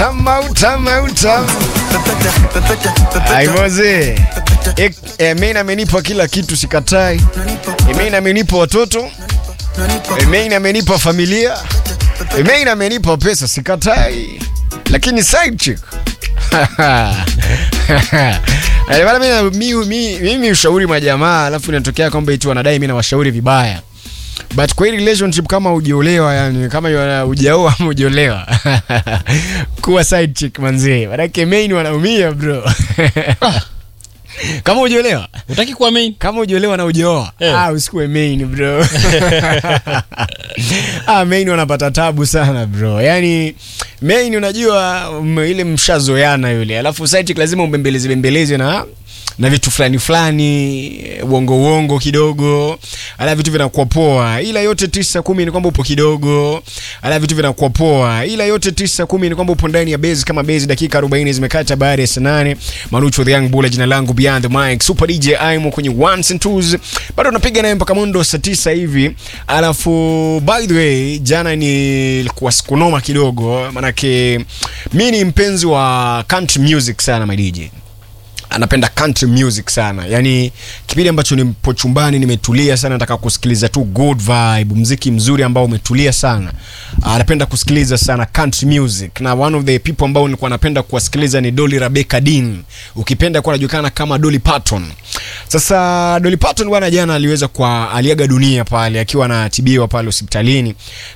Utama, utama, utama. Aimoze. Main amenipa kila kitu sikatai. Main amenipa watoto. Main amenipa familia. Main amenipa pesa sikatai. Lakini side chick. Eh, bana mimi mimi mimi ushauri majamaa alafu inatokea kwamba eti wanadai mimi nawashauri vibaya. But kwa hii relationship kama hujaolewa yani kama yana- hujaoa ama hujaolewa. Kuwa side chick manzee. Manake main wanaumia bro. Kama hujaolewa Utaki kuwa main? kama hujaolewa na hujaoa Eh. ah, usikuwe main bro ah, main wanapata tabu sana bro yani main unajua um, ile mshazoyana yule alafu side chick lazima umbembeleze bembeleze na na vitu fulani fulani uongo uongo kidogo ala vitu vinakuwa poa ila yote tisa kumi ni kwamba upo kidogo ala vitu vinakuwa poa ila yote tisa kumi ni kwamba upo ndani ya base kama base dakika 40 zimekata baada ya saa nane marucho the young bull jina langu beyond the mic super dj imo kwenye ones and twos bado napiga naye mpaka mundo saa tisa hivi alafu by the way jana nilikuwa sikunoma kidogo manake mi ni mpenzi wa country music sana my dj anapenda country music sana yani kipindi ambacho nipo chumbani nimetulia sana nataka kusikiliza tu good vibe mziki mzuri ambao umetulia sana anapenda kusikiliza sana country music na one of the people ambao nilikuwa napenda kuwasikiliza ni Dolly Rebecca Dean ukipenda kuwa anajulikana kama Dolly Parton sasa Dolly Parton bwana jana aliweza kwa aliaga dunia pale akiwa anatibiwa pale hospitalini